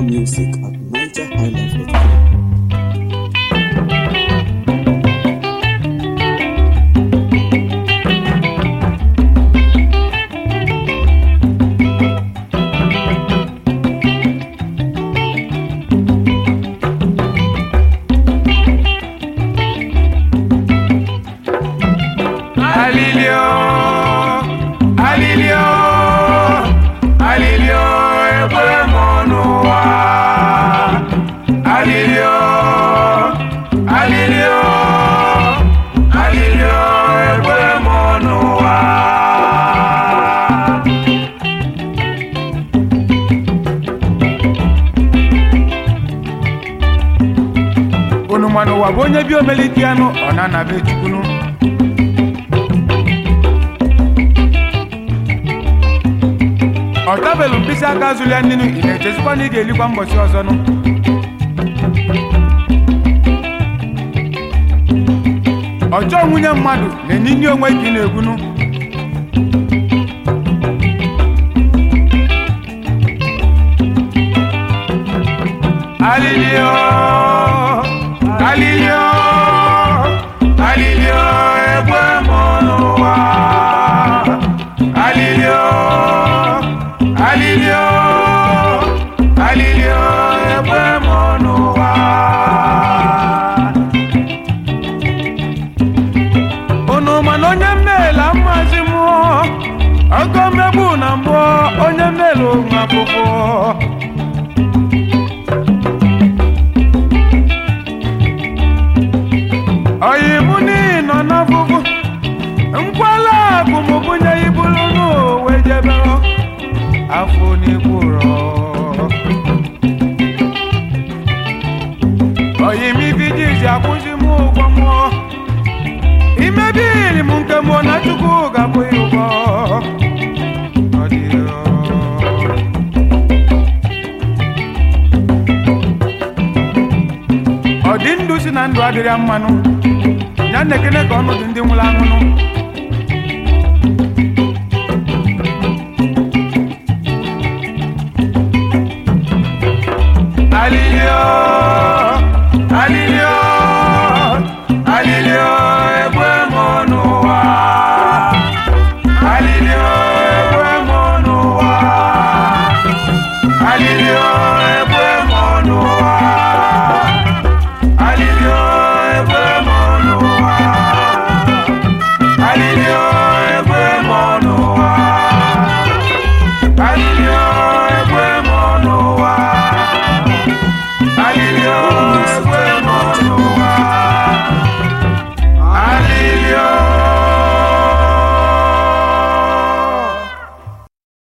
music at nigerhighlife.com. Alilio, alilio, alilio, ekwere m n'ụwa. Alilio, alilio, alilio, ekwere m n'ụwa. Unu ma n'ụwa bụ onye bi omelite anụ ọ na-anabe chukwunu ọ tabelu mkpịsị aka zụlia nnenu ị na-echezikwa na ị ga-elikwa mbọchị ọzọ nụ ọjọọ nwunye mmadụ na-enye inye onwe ka ị na-egwunu alilio alilio alilio egbe m n'ụwa alilio alilio alilio egbe m n'ụwa unu mana onye mmela mmazi mụọ ọgọ mmegbu na mbụ onye mmelu nwa akwụkwọ oyi mụ n'ihi nọ n'afụfụ nkwala akụ m bunye ibulu n'owe jebe afọ n'ikwụrọ oyi m ibijizi akwụzi m ụgwọ mụọ imebiri m nke mụọ na chukwu ga-akwụ ya ụgwọ Ọ dị ọ. ọ dị ndụ si na ndụ adịrịa mmanụ ya na-ekene ka ọnụ dị ndị nwụrụ anwụnụ